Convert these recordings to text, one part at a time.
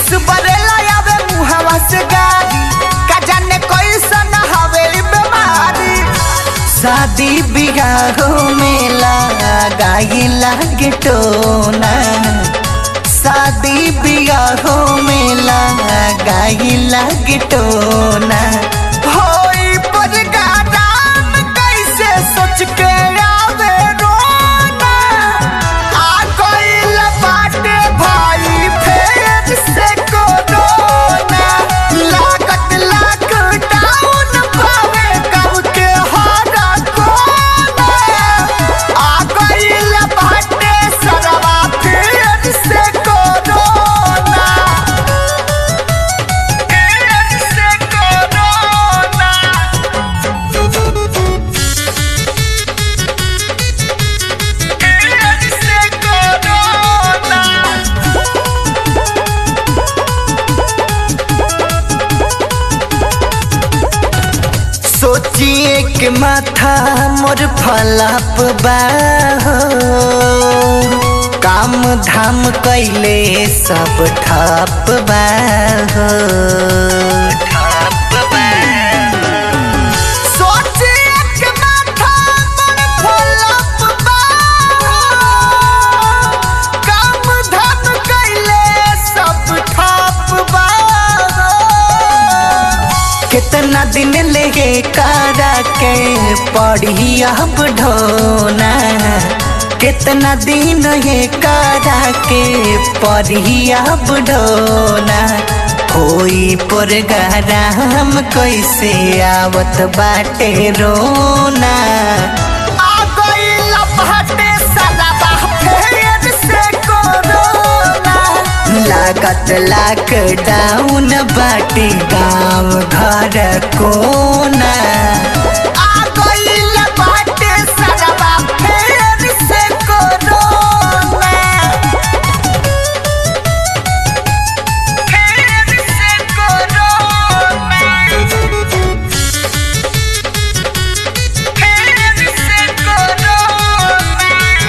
खिस बरेला आवे मुहवा से गारी का जाने कैसन हवे ई बीमारी शादी बिगाहो में लगाई लागे टोना शादी बिगाहो में लगाई लागे टोना होई पर गादाम कैसे सोच के आवे रोना आ गइल बाटे भाई फेर से कोरोना लागत लॉकडाउन पावे गाँव के हर कोना आ गइल बाटे सरवा फेर से कोरोना फेर से कोरोना फेर से कोरोना सोचिए के माथा मोर फलाप बा हो। काम धाम कैले सब ठप बा हो। सोचिए के माथा मोर फलाप बा हो। काम धाम कैले सब ठप बा हो। कितना दिन लेगे कारा के पढ़ी अब ढोना कितना दिन ये कारा के पढ़ी अब ढोना होई पर गराम कैसे आवत बाटे रोना आ गइल बाटे सलाबा फेर से कोरोना लागत लॉकडाउन बाटे गाँव घर कोना आ गइल बाटे सरवा फेर से कोरोना फेर से कोरोना फेर से कोरोना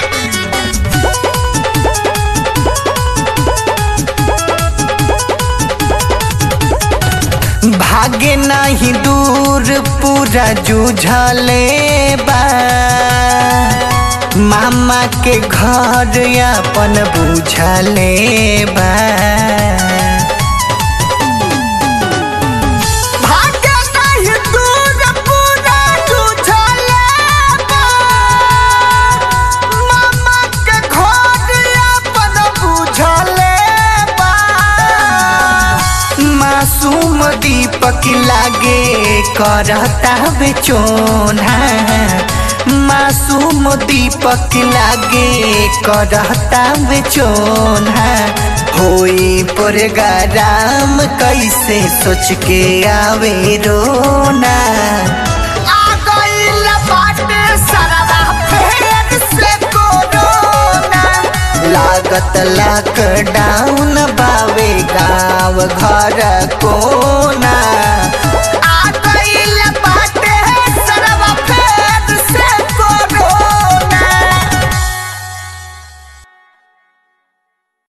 भागे नहीं दूर पूरा जूझले बा मामा के घर अपन बुझले बा भागे नहीं दूर पूरा जूझले बा मामा के घर अपन बुझले बा मासूम दीपक लागे करता बेचोना मासूम दीपक लागे करता बेचोना होई पर गराम कैसे सोच के आवे रोना आ गइल बाटे सरवा फेर से कोरोना लागत लॉकडाउन बावे गाँव घर को